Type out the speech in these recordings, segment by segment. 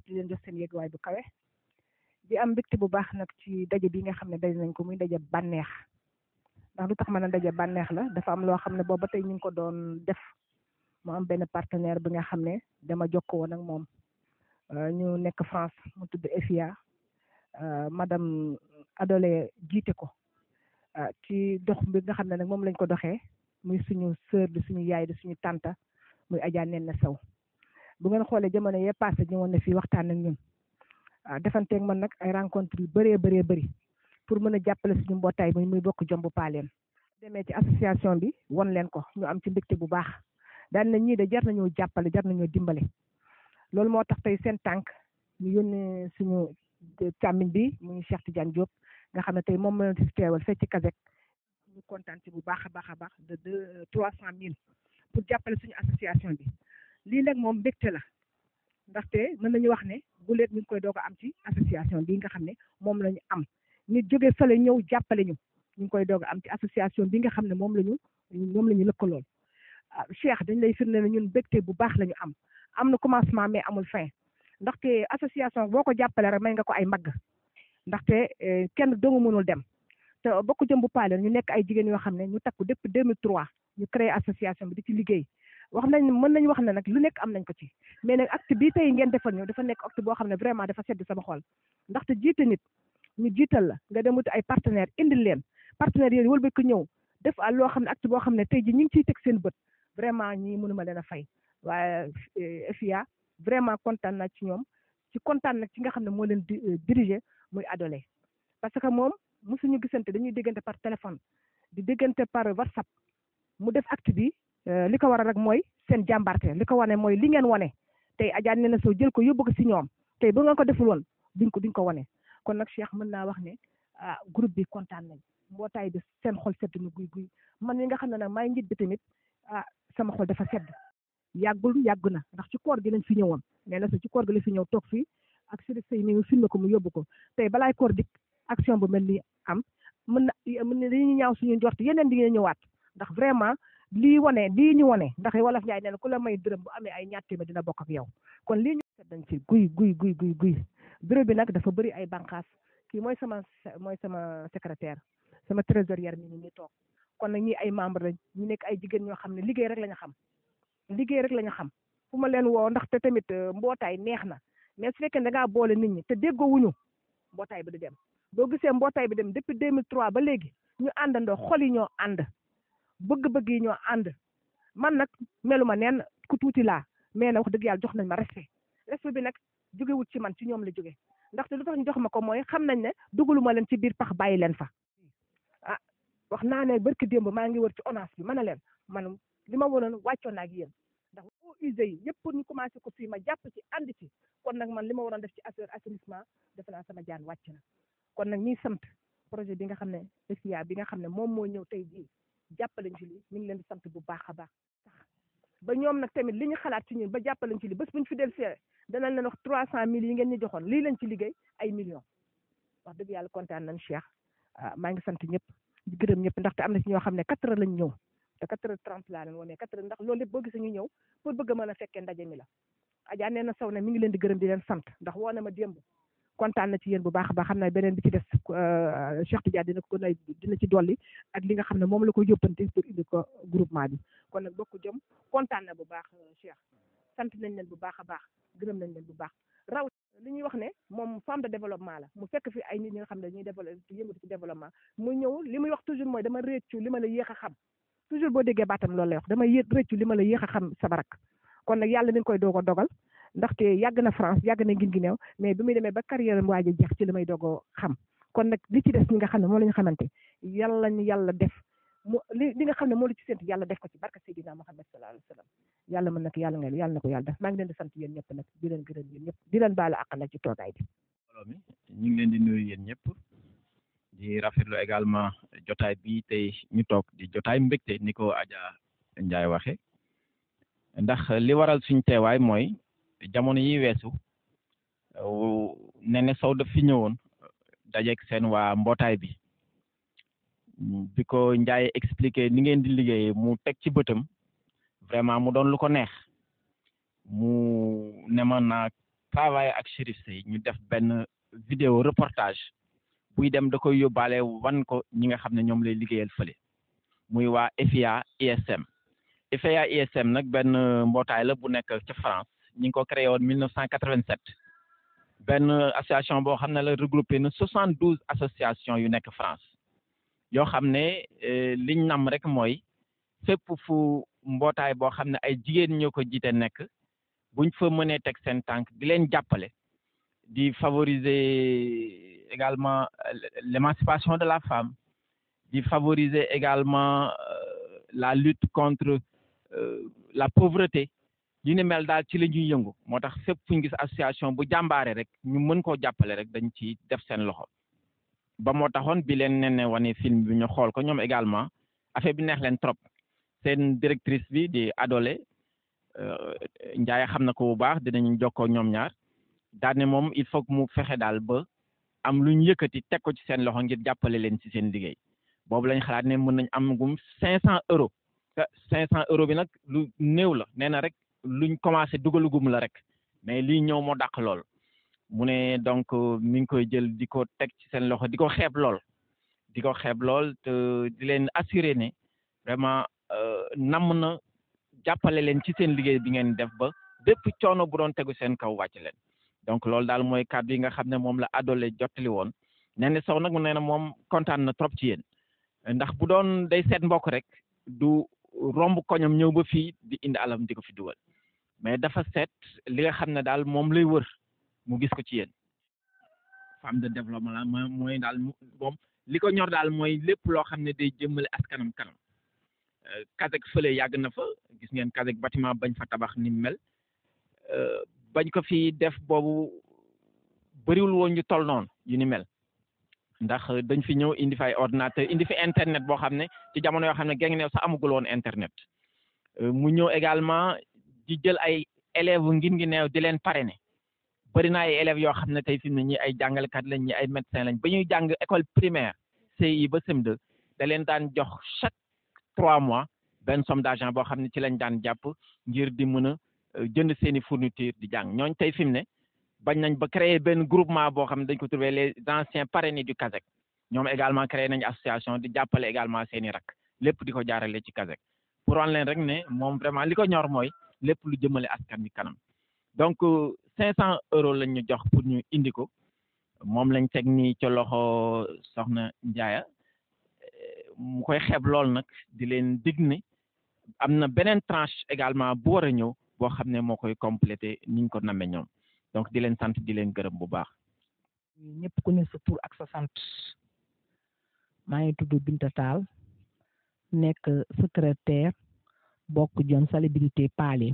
ñëpp di leen jox seen yéeguwaay bu kawe di am mbégte bu baax nag ci daje bi nga xam ne daje nañ ko muy daje bànneex ndax lu tax mën a daje bànneex la dafa am loo xam ne boobu ba tey ñu ngi ko doon def mu am benn partenaire bi nga xam ne dama jokkoo woon ak moom ñu nekk France mu tudd EFIA madame Adolé jiite ko ci dox bi nga xam ne nag moom lañ ko doxee muy suñu sœur di suñu yaay di suñu tante muy Adja Nene Sow bu ngeen xoolee jamono yee passé ñu woon ne fii waxtaan ak ñun defanteeg man nag ay rencontre yu bëree bëree bëri pour mën a jàppale suñu mbootaay muy muy bokk jombu paaleen demee ci association bi won leen ko ñu am ci mbégte bu baax daan na ñii de jar nañoo jàppale jar nañoo dimbale loolu moo tax tey seen tànk ñu yónnee suñu càmmiñ bi muy Cheikh Tidiane Diop nga xam ne tey moom la fi teewal fekk ci Kazek ñu kontaan ci bu baax a baax a baax de deux trois cent mille pour jàppale suñu association bi lii nag moom mbégte la ndaxte mën nañu wax ne bu leet ñu ngi koy doog a am ci association bi nga xam ne moom la ñu am nit jóge fële ñëw jàppale ñu ñu ngi koy doog a am ci association bi nga xam ne moom la ñu moom la ñu lëkkalool Cheikh dañ lay firnde ne ñun mbégte bu baax la ñu am am na commencement mais amul fin ndaxte association boo ko jàppale rek may nga ko ay mbagg ndaxte kenn doomu mënul dem te bokk jëm bu paale ñu nekk ay jigéen yoo xam ne ñu takku depuis 2003 ñu créé association bi di ci liggéey wax nañ mën nañu wax ne nag lu nekk am nañ ko ci mais nag acte bii tey ngeen defal ñu dafa nekk acte boo xam ne vraiment dafa sedd sama xol ndaxte jiite nit ñu jiital la nga dem wuti ay partenaires indil leen partenaires yooyu wëlbati ko ñëw def a loo xam ne acte boo xam ne tey ji ñu ngi ciy teg seen bët vraiment ñii mënuma leen a fay waaye FIA vraiment kontaan na ci ñoom ci kontaan nag ci nga xam ne moo leen di diriger muy Adolé parce que moom mosuñu gisante dañuy déggante par téléphone di déggante par WhatsApp mu def acte bi li ko waral rek mooy seen jàmbarte li ko wane mooy li ngeen wane tey Adja Nene Sow jël ko yóbbu ko si ñoom tey bu ngeen ko deful woon duñ ko duñ ko wane kon nag Cheikh mën naa wax ne ah groupe bi kontaan nañ mbootaay bi seen xol sedd na guy guy man mi nga xam ne nag maay njiit bi tamit ah sama xol dafa sedd yàggul yàgg na ndax ci koor gi lañ fi ñëwoon nee na ci koor gi la fi ñëw toog fii ak Chérif Sey mi filmé ko mu yóbbu ko tey balaay koor dik action bu mel ni am mën na mën na dañuy ñaaw suñu njort yeneen di ngeen ñëwaat ndax vraiment lii wane lii ñu wane ndax wolof Njaay nee na ku la may dërëm bu amee ay ñaar téeméer dina bokk ak yow kon lii ñu sedd nañ ci guy guy guy guy guy bureau bi nag dafa bëri ay bànqaas kii mooy sama mooy sama secrétaire sama trésorière mi ni toog kon nag ñi ay membre lañ ñu nekk ay jigéen ñoo xam ne liggéey rek la ñu xam liggéey rek la ñu xam fu ma leen woo ndax te tamit mbootaay neex na mais su fekkee da ngaa boole nit ñi te déggoo wuñu mbootaay bi du dem boo gisee mbootaay bi dem depuis 2003 ba léegi ñu àndandoo xol yi ñoo ànd bëgg-bëgg yi ñoo ànd man nag meluma neen ku tuuti laa mais nag wax dëgg yàlla jox nañ ma respect respect bi nag jógewut ci man ci ñoom la jóge ndaxte lu tax ñu jox ma ko mooy xam nañ ne dugaluma leen ci biir pax bàyyi leen fa ah wax naa ne barki démb maa ngi wër ci ONAS bi ma ne leen man li ma waroon wàccoon naa ak yéen ndax eaux usées yi yëpp pour ñu commencé ko fii ma jàpp ci ànd ci kon nag man li ma waroon def ci affaire assainissement defe naa sama jaan wàcc na kon nag ñiy sant projet bi nga xam ne FIA bi nga xam ne moom moo ñëw tey jii jàppalañ ci lii ñu ngi leen di sant bu baax a baax sax ba ñoom nag tamit li ñu xalaat ci ñun ba jàppalañ ci lii bés bu ñu fi del see danañ leen wax trois cent mille yi ngeen ñu joxoon lii lañ ci liggéey ay millions wax dëgg yàlla kontaan nañ Cheikh maa ngi sant ñëpp di gërëm ñëpp ndaxte am na ci ñoo xam ne quatre heures lañ ñëw te quatre heures trente laa leen wone quatre heures ndax loolu lépp boo gisee ñu ñëw pour bëgg a mën a fekkee ndaje mi la Adja nee na saw ne mi ngi leen di gërëm di leen sant ndax woo na ma démb kontaan na ci yéen bu baax a baax xam naa beneen bi ci des Cheikh Tidiane dina ko gën a dina ci dolli ak li nga xam ne moom la ko yóbbante pour indi ko groupement bi kon nag bokk jëm kontaan na bu baax Cheikh sant nañ leen bu baax a baax gërëm nañ leen bu baax raw li ñuy wax ne moom femme de développement la mu fekk fi ay nit ñi nga xam ne dañuy développé yëngatu ci développement mu ñëw li muy wax toujours mooy dama réccu li ma la yéex a xam toujours boo déggee baatam loolu lay wax dama yé réccu li ma la yéex a xam sa barak kon nag yàlla mi ngi koy doog a dogal ndaxte yàgg na France yàgg na ngin gi neew mais bi muy demee ba carrière waaj a jeex ci li may doog a xam kon nag li ci des ñi nga xam ne moom la ñu xamante yàlla ñu yàlla def mu li li nga xam ne moo la ci séntu yàlla def ko ci barka Seydina Muhammad sallallahu alayhi wa sallam yàlla mën na ko yàlla nga yàlla na ko yàlla def maa ngi leen di sant yéen ñëpp nag di leen gërëm yéen ñëpp di leen baalu àq nag ci toogaay bi mbooloo mi ñu ngi leen di nuyu yéen ñëpp di rafetlu également jotaay bi tey ñu toog di jotaay mbégte ni ko Adja Ndiaye waxe ndax li waral suñ teewaay mooy jamono yi weesu Nene Sow daf fi ñëwoon dajeeg seen waa mbootaay bi bi ko Ndiaye expliqué ni ngeen di liggéeyee mu teg ci bëtam vraiment mu doon lu ko neex mu ne ma naa travailler ak Chérif Sey ñu def benn vidéo reportage buy dem da koy yóbbaale wan ko ñi nga xam ne ñoom lay liggéeyal fële muy waa FIA ISM FIA ISM nag benn mbootaay la bu nekk ca France ñi ngi ko créé woon 1987 benn association boo xam ne la regroupé na 72 associations yu nekk France yoo xam ne liñ nam rek mooy fépp fu mbootaay boo xam ne ay jigéen ñoo ko jiite nekk buñ fa mënee teg seen tànk di leen jàppale di favoriser également l'émancipation de la femme di favoriser également la lutte contre la pauvreté li ni mel daal ci la ñuy yëngu moo tax fépp fu ñu gis association bu jàmbaare rek ñu mën koo jàppale rek dañ ci def seen loxo ba moo taxoon bi leen nen ne wane film bi ñu xool ko ñoom également affaire bi neex leen trop seen directrice bi di Adolé Ndiaye xam na ko bu baax dinañ jokkoo ñoom ñaar daal ne moom il faut que mu fexe daal ba am lu ñu yëkkati teg ko ci seen loxo ngir jàppale leen ci seen liggéey boobu lañ xalaat ne mën nañ am gum cinq cent euros te cinq cent euros bi nag lu néew la nee na rek luñ commencé dugalugum la rek mais lii ñëw moo dàq lool mu ne donc mi ngi koy jël di ko teg ci seen loxo di ko xeeb lool di ko xeeb lool te di leen assurer ne vraiment namm na jàppale leen ci seen liggéey bi ngeen def ba bépp coono bu doon tegu seen kaw wàcc leen donc loolu daal mooy kàddu yi nga xam ne moom la adole jottali woon nee na sow nag mu nee na moom kontaan na trop ci yéen ndax bu doon day seet mbokk rek du romb koñam ñëw ba fii di indi alam di ko fi dugal mais dafa seet li nga xam ne daal moom lay wër mu gis ko ci yéen femme de développement la mooy daal moom li ko ñor daal mooy lépp loo xam ne day jëmmale askanam kanam Kazek fële yàgg na fa gis ngeen Kazek bâtiment bañ fa tabax ni mel bañ ko fi def boobu bëriwul woon ñu toll noonu yu ni mel ndax dañ fi ñëw indi fi ay ordinateur indi fi internet boo xam ne ci jamono yoo xam ne geng neew sax amagul woon internet mu ñëw également di jël ay élèves ngin ngi neew di leen parrainer bëri na ay élèves yoo xam ne tey fi mu ne ñi ay jàngalekat lañ ñi ay médecin lañ ba ñuy jàng école primaire CI ba CM2 da leen daan jox chaque trois mois benn somme d'argent boo xam ne ci lañ daan jàpp ngir di mën a jënd seeni fourniture di jàng ñooñ tey fi mu ne bañ nañ ba créer benn groupement boo xam ne dañ ko trouvé les anciens parrainés du Kazek ñoom également créé nañ association di jàppale également seeni rak lépp di ko jaarale ci Kazek pour wan leen rek ne moom vraiment li ko ñor mooy lépp lu jëmale askan wi kanam donc cinq cent euros lañ ñu jox pour ñu indi ko moom lañ teg nii ca loxo soxna Ndiaye mu koy xeeb lool nag di leen dig ne am na beneen tranche également bu war a ñëw boo xam ne moo koy complété niñ ko namee ñoom donc di leen sant di leen gërëm bu baax. ñëpp ku ne sa tur ak sa sant maa ngi tudd Binta Tall nekk secrétaire bokk jom salubrité Paline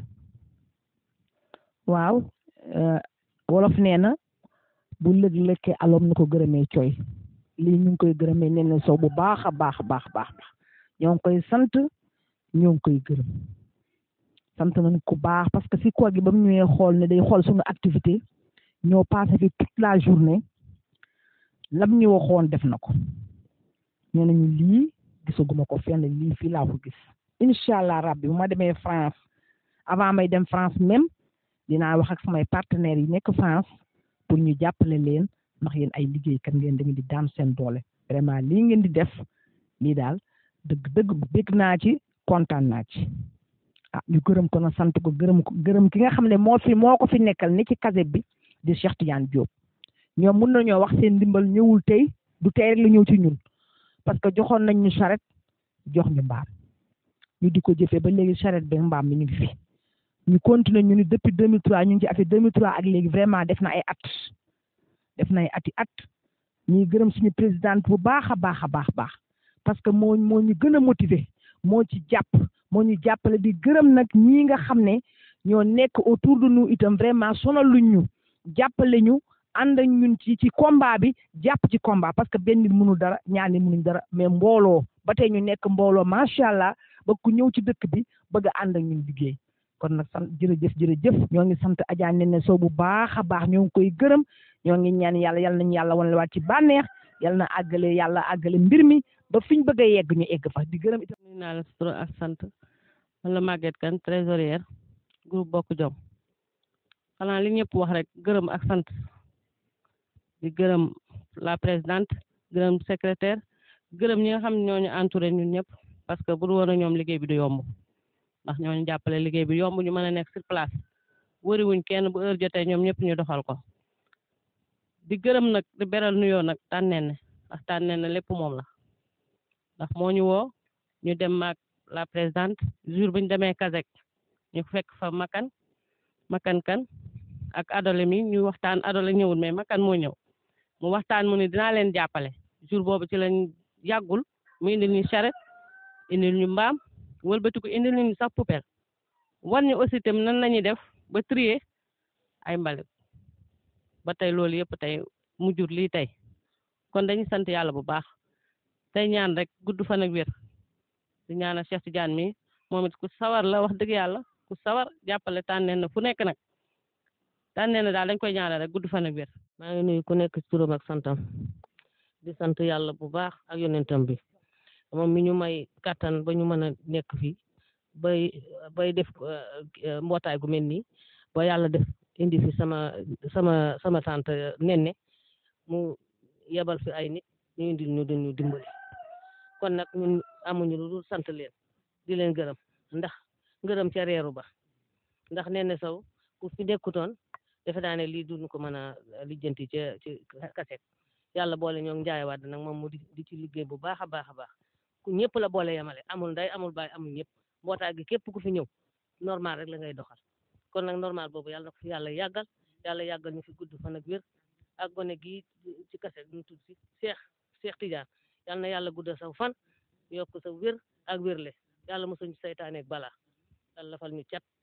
waaw wolof nee na bu lëg lëkkee alom na ko gërëmee coy lii ñu ngi koy gërëmee nee na sow bu baax a baax baax baax ñoo ngi koy sant ñoo ngi koy gërëm sant nañ ku baax parce que si koor gi ba mu ñëwee xool ne day xool suñu activité ñoo passé fi toute la journée lam ñu waxoon def na ko nee nañu lii gisaguma ko fenn lii fii laa ko gis incha allah rabbi bu ma demee France avant may dem France même dinaa wax ak samay partenaires yi nekk France pour ñu jàppale leen ndax yéen ay liggéeykat ngeen da ngeen di daan seen doole vraiment lii ngeen di def lii daal dëgg dëgg bég naa ci kontaan naa ci ah ñu gërëm ko na sant ko gërëm ko gërëm ki nga xam ne moo fi moo ko fi nekkal ni ci Kazek bi di Cheikh Tidiane Diop ñoom mun nañoo wax seen ndimbal ñëwul tey du tey rek la ñëw ci ñun parce que joxoon nañ ñu charrette jox ñu mbaam ñu di ko jëfee ba léegi charrette bi mbaam mi ñu ngi fi ñu continuer ñu ni depuis 2003 ñu ngi ci affaire 2003 ak léegi vraiment def na ay at def na ay ati at ñuy gërëm suñu présidente bu baax a baax a baax baax parce que moo moo ñu gën a motiver moo ci jàpp moo ñu jàppale di gërëm nag ñii nga xam ne ñoo nekk autour de nous itam vraiment sonaluñ ñu jàppale ñu ànd ak ñun ci ci combat bi jàpp ci combat parce que benn nit mënul dara ñaar nit mënuñ dara mais mbooloo ba tey ñu nekk mbooloo macha allah ba ku ñëw ci dëkk bi bëgg a ànd ak ñun liggéey kon nag sant jërëjëf jërëjëf ñoo ngi sant Adja Nene Sow bu baax a baax ñoo ngi koy gërëm ñoo ngi ñaan yàlla yal nañu yàlla wan la waat ci bànneex yal na àggale yàlla àggale mbir mi ba fiñ bëgg a yegg ñu egg fa di gërëm itam. nuyu naa la tur ak sant man la Maguette Kane trésorière groupe bokk jom xanaa li ñëpp wax rek gërëm ak sant di gërëm la présidente gërëm secrétaire gërëm ñi nga xam ne ñooñu entouré ñun ñëpp parce que bu du woon a ñoom liggéey bi du yomb ndax ñooñu jàppale liggéey bi yomb ñu mën a nekk sur place wëriwuñ kenn bu heure jotee ñoom ñëpp ñu doxal ko di gërëm nag di beral nuyoo nag tànneen ne ndax tànneen ne lépp moom la ndax moo ñu woo ñu dem maag la présidente jour bu ñu demee Kazek ñu fekk fa makan makan kan ak adole mi ñu waxtaan adole ñëwul mais makan moo ñëw mu waxtaan mu ne dinaa leen jàppale jour boobu ci lañ yàggul mu indil ñu charrette indil ñu mbaam wëlbatiku indil ñu sax poubelle war ñu aussi tam nan la ñuy def ba trier ay mbalit ba tey loolu yëpp tey mu jur lii tey kon dañuy sant yàlla bu baax tey ñaan rek gudd fan ak wér di ñaanal Cheikh Tidiane mi moom it ku sawar la wax dëgg yàlla ku sawar jàppale tànneen na fu nekk nag tànneen na daal dañ koy ñaanal rek gudd fan ak wér maa ngi nuyu ku nekk ci turam ak santam di sant yàlla bu baax ak yonentam bi moom mi ñu may kattan ba ñu mën a nekk fii bay bay def mbootaay gu mel nii ba yàlla def indi fi sama sama sama tante nenne mu yebal fi ay nit ñu indi ñu dañu dimbali kon nag ñun amuñu lu dul sant leen di leen gërëm ndax ngërëm ca reeru ba ndax nenne saw ku fi nekkutoon defe naa ne lii duñu ko mën a lijjanti ca ci kaset yàlla boole ñoo njaay waat nag moom mu di di ci liggéey bu baax a baax a baax ku ñëpp la boole yemale amul nday amul baay amul ñëpp mbootaay gi képp ku fi ñëw normal rek la ngay doxal kon nag normal boobu yàlla na ko fi yàlla yàggal yàlla yàggal ñu fi gudd fan ak wér ak gone gi ci kaset ñu tudd si Cheikh Cheikh Tidiane yàlla na yàlla guddal saw fan yokk sa wér ak wérle yàlla mosuñu saytaane ak balaa yàlla fal ñu cat